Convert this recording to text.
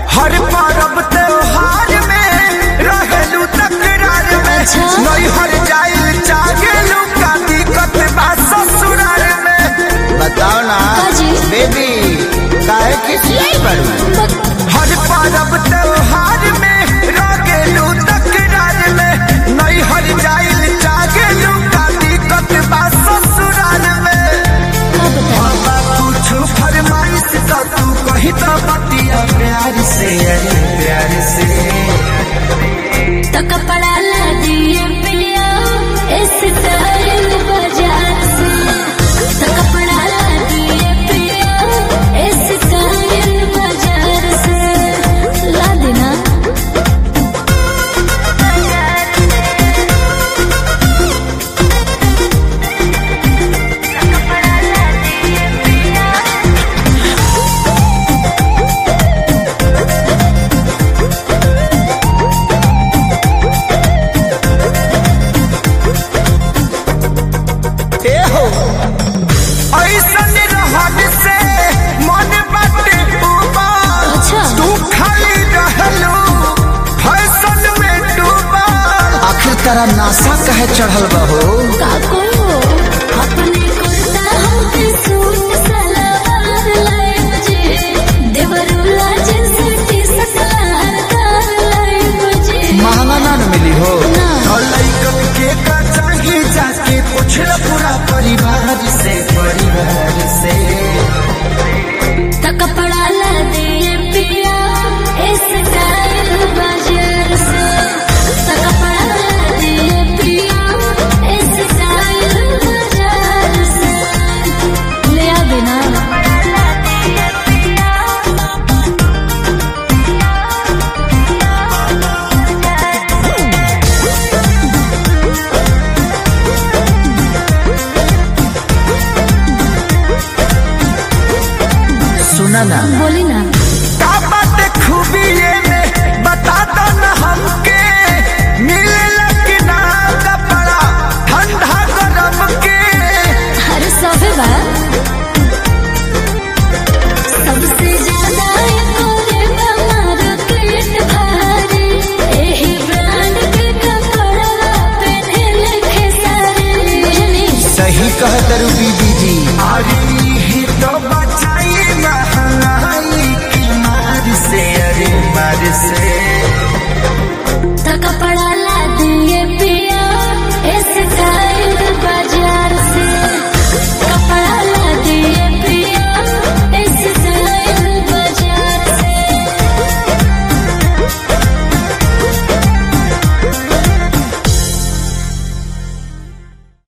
हर पर्व त्योहार में रहेलू तकरार में अच्छा। नहीं हर जाइल जागेलू का दिक्कत बा ससुराल में बताओ ना काजी? बेबी काहे खिसियाई बड़ू हर पर्व त्योहार में रहेलू तकरार में नहीं हर जाइल जागेलू का दिक्कत बा ससुराल में का बताओ बाबा कुछ फरमाइश तो तू कही तो बतिया प्यार से अरे प्यार से तो कपड़ा ला दिए पिया इस टाइम बाजार से तो कपड़ा ला दिए पिया इस टाइम बाजार से ला देना ए हो ऐसन रहन से मन बाटे उबाल अच्छा। तू खाली रहलू फैशन में डूबल आखिर तेरा नासा कहे चढ़ल बहो का करो अपने कुर्ता हमके सूट सलवार लाए मुझे देवरुला जैसे टी सलवार दार लाए मुझे महंगा ना न मिली हो ना। और लइकन के का चाहिए जाके पूछ लो पूरा परिवार से परिवार से तो कपड़ा ला दिए पिया इस टाइम बाजार से तो कपड़ा ला दिए पिया इस टाइम बाजार से ले आ देना सुना ना बोली ना का बात खूबी ये में बता दो ना हमके मिलेला कि ना कपड़ा ठंडा गरम के अरे सबे बा सबसे ज्यादा कोरे हमारा पेट भारी एही ब्रांड के कपड़ा पहने के सारे बुझनी सही कह तरु बीबी जी अरे ही तो बचाई महंगाई की मार से अरे मार से